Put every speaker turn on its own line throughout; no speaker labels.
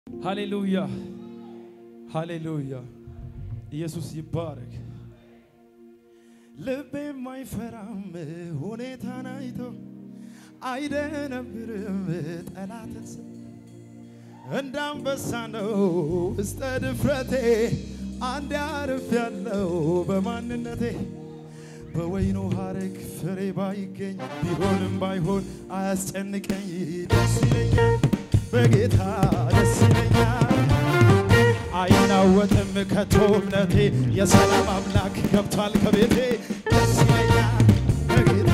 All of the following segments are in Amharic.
ሃሌሉያ ሃሌሉያ። ኢየሱስ ይባረክ። ልቤም አይፈራም ሁኔታን አይቶ አይደነብርም ጠላትን ስ እንደ አንበሳ ነው ውስጠ ድፍረቴ አንድ አርፍ ያለው በማንነቴ በወይኑ ሐረግ ፍሬ ባይገኝ ቢሆንም ባይሆን አያስጨንቀኝ ደስ ይለኛል በጌታ ደስ ይለኛል አይናወጥም ከቶ እምነቴ የሰላም አምላክ ገብቷል ከቤቴ ደስ ይለኛል በጌታ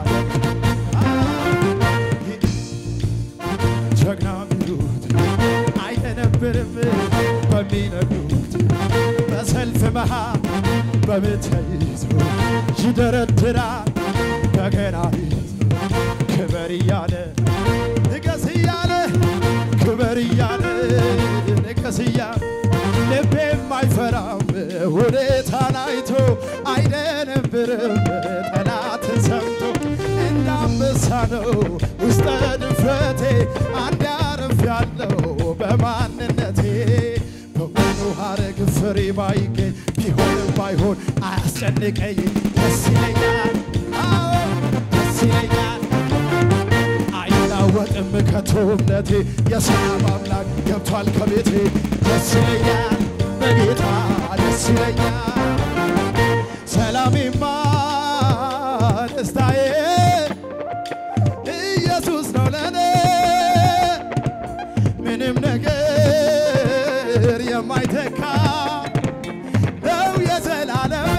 ጀግና ሚሉት አይደነብርም በሚነዱት በሰልፍ መሃል በምት ይዞ ይደረድራል በገና ይዞ ክበር እያለ ንገስ እያለ ክበር እያለ ንገስ እያለ ልቤም አይፈራም ሁኔታን አይቶ አይደነብርም ጠላትን ሰምቶ እንደ አንበሳ ነው ውስጠ ድፍረቴ አንድ አርፍ ያለው በማንነቴ በወይኑ ሐረግ ፍሬ ባይገኝ ቢሆንም ባይሆን አያስጨንቀኝ ደስ ይለኛል አዎ ደስ ይለኛል አይናወጥም ከቶ እምነቴ የሰላም አምላክ ገብቷል ከቤቴ ደስ ይለኛል በጌታ ደስ ይለኛል ሰላሜማ ደስታዬ ኢየሱስ ነው ለኔ ምንም ነገር የማይተካ ነው የዘላለሜ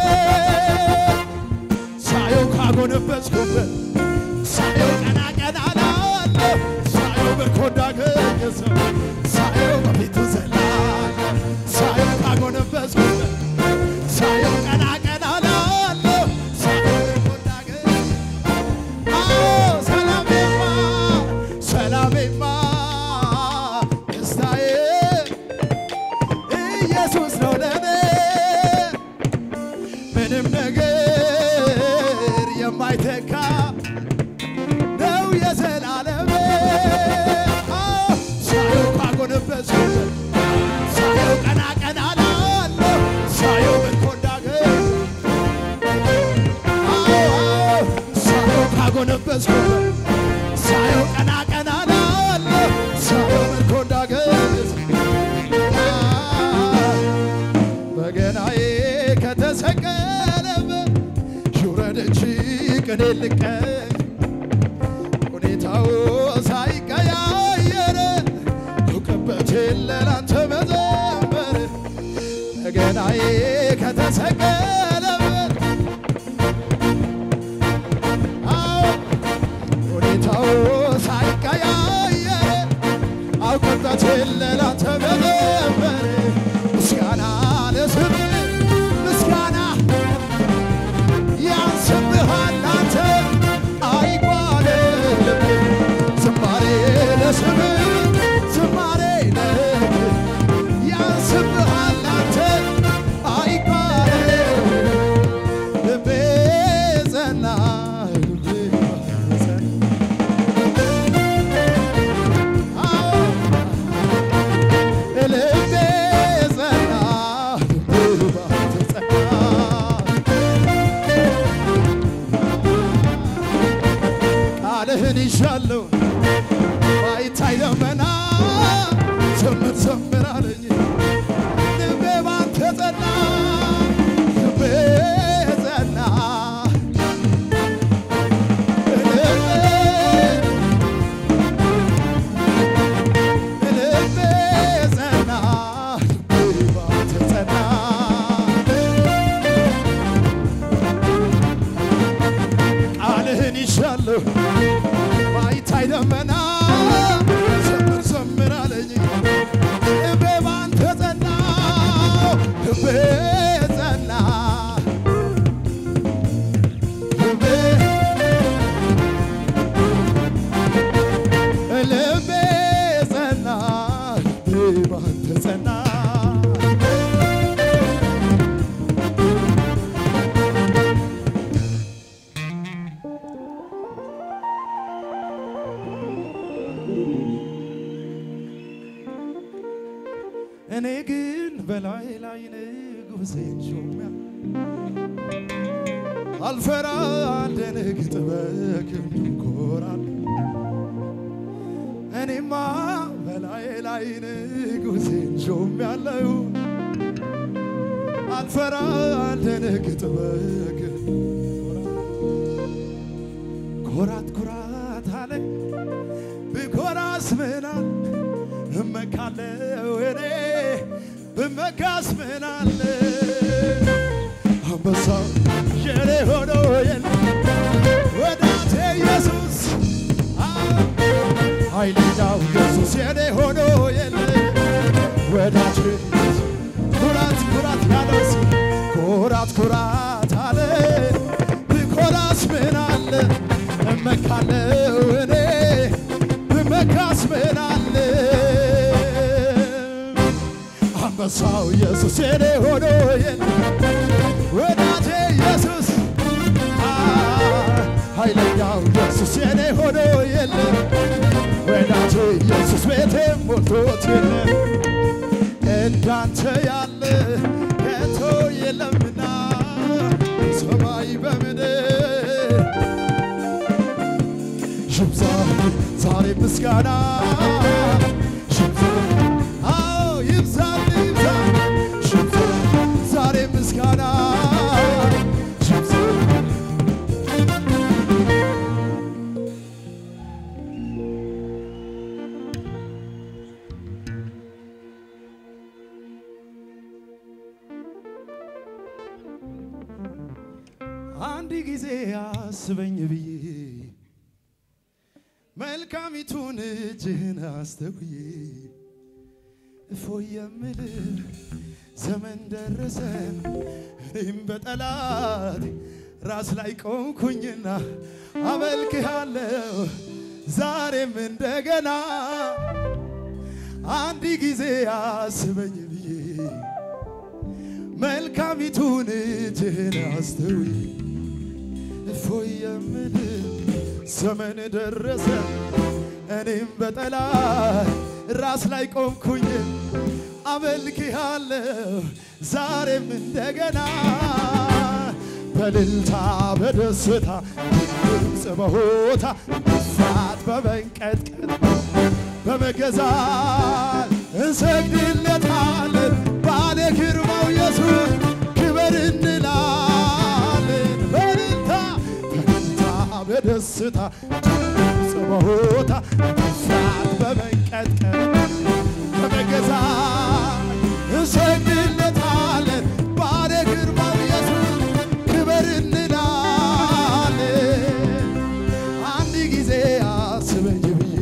ሳየው ካጎነበስኩበት ሳየው ቀና ቀና ላለሁ ሳየው በኮዳ ገኘሰው ሳየው በፊቱ ዘላለሁ ሳየው ካጎነበስኩበት ሳየው ቀና ቀና ላለሁ ሳየው በኮዳ ገኘሰው አዎ ሰላሜማ ሰላሜማ ደስታዬ ኢየሱስ ነው ለኔ ምንም ነገር የማይተካ ነው የዘላለሜ አዎ ሳየው ካጎነበስኩበት ሳየው ቀና ቀና ላለሁ ሳየው በኮንዳገር ሳየው ካጎነበስኩበት ሳየው ቀና ቀና ላለሁ ሳየው ምርኮ እንዳገዝ በገናዬ ከተሰቀለበት ይውረድ እንጂ ቅኔ ልቀኝ ሁኔታው ሳይቀያየር እውቅበት የለ ላንተ መዘመር በገናዬ ከተሰቀለበት አዎ ሁኔታው ሳይቀያየር አውቅበት የለ ላንተ መዘመር ምስጋና ለስም ምስጋና ያንስብሃል አንተ አይጓደልም ዝማሬ ለስም ዝማሬ ለህ ያንስብሃል አንተ አይጓደልም ልቤ ጸና ልቤ ጸና አዎ ልቤ ጸና ልቤ ባንተ ጸና ቃልህን ይሻለሁ ባይታይ ደመና ዘምር ዘምር አለኝ ልቤ ባንተ ጸና ልቤ ጸና ልቤ ጸና ልቤ ባንተ ጸና ቃልህን ይሻለሁ ባይታይ ደመና ዘምር ዘምር አለኝ ልቤ ባንተ ጸና ልቤ ጸና ልቤ ልቤ ጸና ልቤ ባንተ ጸና እኔ ግን በላይ ላይ ንጉሴን ሾሜያለሁ። አልፈራ አልደነግጥ በክንዱ እኮራለሁ። እኔማ በላይ ላይ ንጉሴን ሾሜያለሁ። አልፈራ አልደነግጥ በክንዱ ኮራት ኮራት አለ ብኮራስ ምናል እመካለው እኔ ብመካስ ምናለ አንበሳው የኔ ሆኖ የለ ወዳጄ ኢየሱስ ኃይለኛው ኢየሱስ የኔ ሆኖ የለ ወዳጄ ኩራት ኩራት ያለው ሰው ኩራት ኩራት አለ ብኮራስ ምን አለ እመካለው እኔ ብመካስ ምን አለ አንበሳው ኢየሱስ የኔ ሆኖ የለ ወዳጄ ኢየሱስ አ፣ ኃይለኛው ኢየሱስ የኔ ሆኖ የለ ወዳጄ ኢየሱስ ቤቴ ሞልቶት የለ እንዳንተ ያለ ከቶ የለምና ሰማይ በምድር ይብዛ ዛሬ ምስጋና ይብዛ አዎ ይብዛል ይብዛ ይብዛ ዛሬ ምስጋና ይብዛ አንድ ጊዜ አስበኝ ብዬ መልካሚቱን እጅህን አስተውዬ እፎይ የምልህ ዘመን ደረሰ እኔም በጠላት ራስ ላይ ቆምኩኝና አመልክሃለሁ ዛሬም እንደገና አንድ ጊዜ አስበኝ ብዬ መልካሚቱን እጅህን አስተውዬ እፎይ የምልህ ዘመን ደረሰ እኔም በጠላት ራስ ላይ ቆምኩኝ አመልክሃለሁ ዛሬም እንደገና በልልታ በደስታ ድምፅ በሆታ ፍርሃት በመንቀጥቀጥ በመገዛት እንሰግድለታለን ባለ ግርማው ኢየሱስ ክበር እንላለን በልልታ በልልታ በደስታ ድምፅ በሆታ ፍርሃት በመንቀጥቀጥ በመገዛት እንሰግድለታለን ባለ ግርማው ኢየሱስ ክበር እንላለን አንድ ጊዜ አስበኝ ብዬ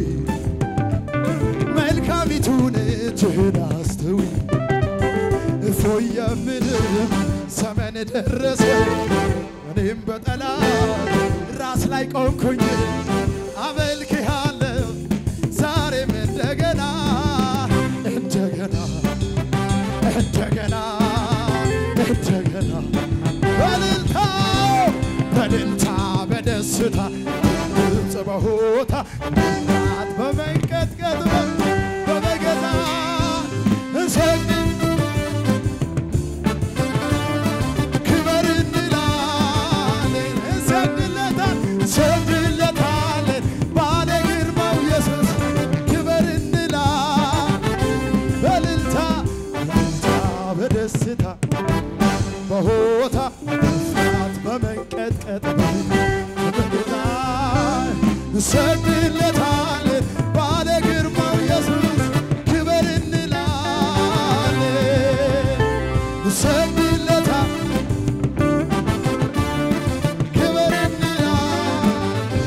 መልካሚቱን እጅህን አስተውይ እፎይ የምልህ ዘመን ደረሰ እኔም በጠላት ራስ ላይ ቆምኩኝ አመልክሃለሁ ዛሬም እንደገና እንደገና እንደገና እንደገና በልልታ በልልታ በደስታ ድምፅ በሆታ ናት በመንቀጥቀጥ በመገዛ እንሰግድ ክበር እንላለን እንሰግድለታል እንሰግድለታለን ባለ ግርማው ኢየሱስ ክበር እንላለን በልልታ በልልታ በደስታ በሆታ ፍርሃት በመንቀጥቀጥ በመገዛ እንሰግድለታለን ባለ ግርማው ኢየሱስ ክበር እንላለን እንሰግድለታል ክበር እንላለን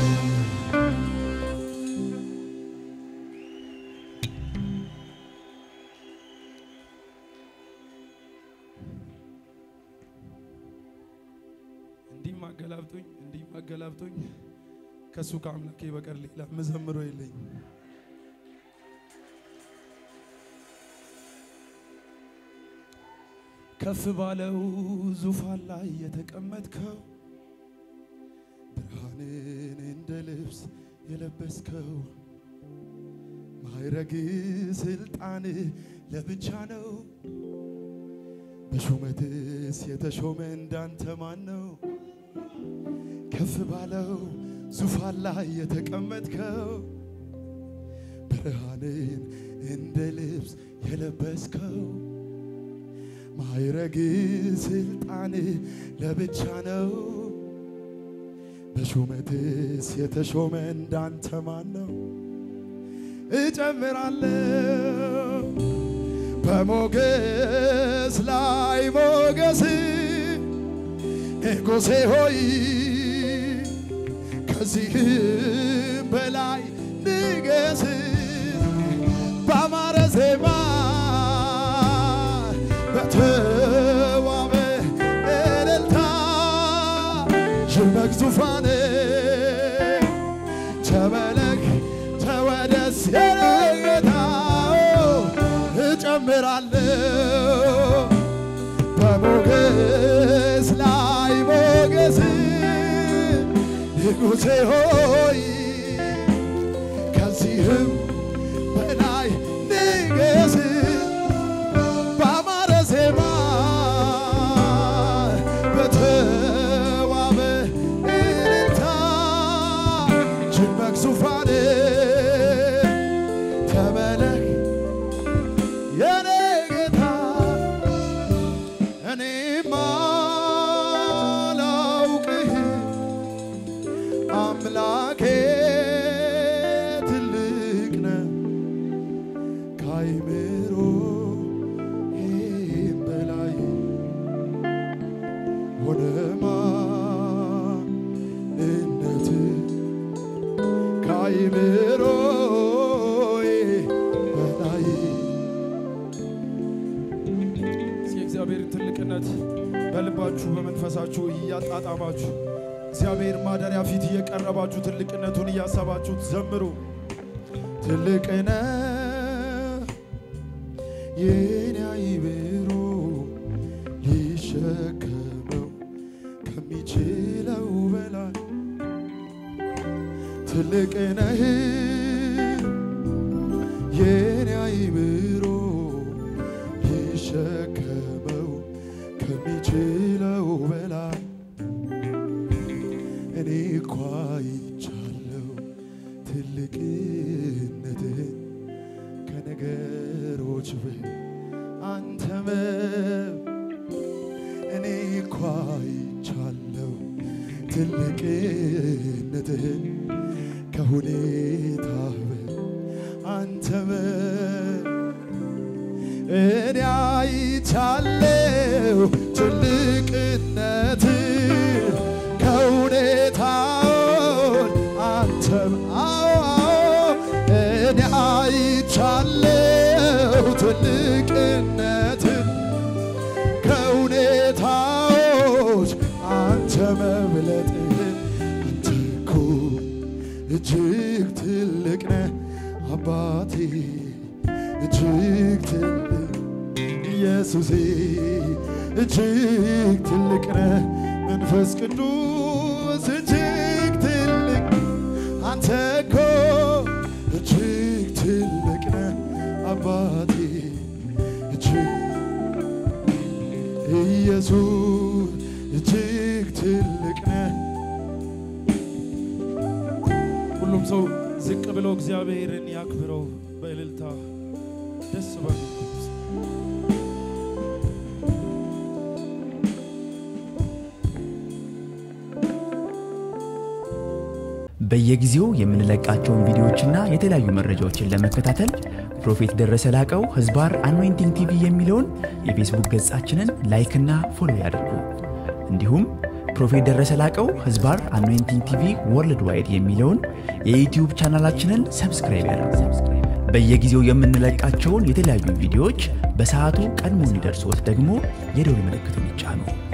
እንዲህም አገላብጦኝ እንዲህም አገላብጦኝ ከእሱ ከአምላኬ በቀር ሌላ መዘምሮ የለኝ። ከፍ ባለው ዙፋን ላይ የተቀመጥከው ብርሃንን እንደ ልብስ የለበስከው ማይረግ ስልጣን ለብቻ ነው። በሹመትስ የተሾመ እንዳንተ ማን ነው? ከፍ ባለው ዙፋን ላይ የተቀመጥከው ብርሃንን እንደ ልብስ የለበስከው ማይረግ ስልጣን ለብቻ ነው። በሹመትስ የተሾመ እንዳንተ ማን ነው? እጨምራለሁ በሞገስ ላይ ሞገስ ንጉሴ ሆይ ከዚህም በላይ ንገስ በአማረ ዜማ በተዋበ እልልታ ይመክ ዙፋን ተመለክ ተወደስ የጌታ እጨምራለሁ በሞገስ ላይ ሞገስ ንጉሴ ሆይ ከዚህም በላይ ንገስ በአማረ ዜማ በተዋበ እልልታ ይመክ ዙፋን ተመለክ የኔ ጌታ እኔማ ላውቅህ አምላኬ ትልቅ ነህ ከአይምሮ በላይ ሆነ ማንነት ከአይምሮ በላይ የእግዚአብሔርን ትልቅነት በልባችሁ በመንፈሳችሁ እያጣጣማችሁ እግዚአብሔር ማደሪያ ፊት እየቀረባችሁ ትልቅነቱን እያሰባችሁ ዘምሩ። ትልቅነ የኔ አይምሮ ሊሸከመው ከሚችለው በላይ ትልቅነህ የኔ አይምሮ ሊሸከመው ከሚችለው በላይ እኔ እኳ አይቻለሁ ትልቅነትህን ከነገሮች በ አንተ መብ እኔ እኳ አይቻለሁ ትልቅነትህን ከሁኔታ በ አንተ መብ እኔ አይቻለሁ ትልቅነት ከሁኔታውን አንተም አዎ እኔ አይቻለሁ ትልቅነት ከሁኔታዎች አንተ መብለጥህን አንተ እኮ እጅግ ትልቅ ነህ አባቴ እጅግ ትልቅ ኢየሱሴ እጅግ ትልቅ ነህ መንፈስ ቅዱስ እጅግ ትልቅ አንተ እኮ እጅግ ትልቅ ነህ አባቴ እጅግ ኢየሱስ እጅግ ትልቅ ነህ ሁሉም ሰው ዝቅ ብሎ እግዚአብሔርን ያክብረው በእልልታ ደስ በሉ
በየጊዜው የምንለቃቸውን ቪዲዮዎችና የተለያዩ መረጃዎችን ለመከታተል ፕሮፌት ደረሰ ላቀው ህዝባር አኖይንቲንግ ቲቪ የሚለውን የፌስቡክ ገጻችንን ላይክና ፎሎ ያድርጉ። እንዲሁም ፕሮፌት ደረሰ ላቀው ህዝባር አኖይንቲንግ ቲቪ ወርልድ ዋይድ የሚለውን የዩትዩብ ቻናላችንን ሰብስክራይብ ያድርጉ። በየጊዜው የምንለቃቸውን የተለያዩ ቪዲዮዎች በሰዓቱ ቀድሞ እንዲደርሶት ደግሞ የደውል ምልክቱን ይጫኑ።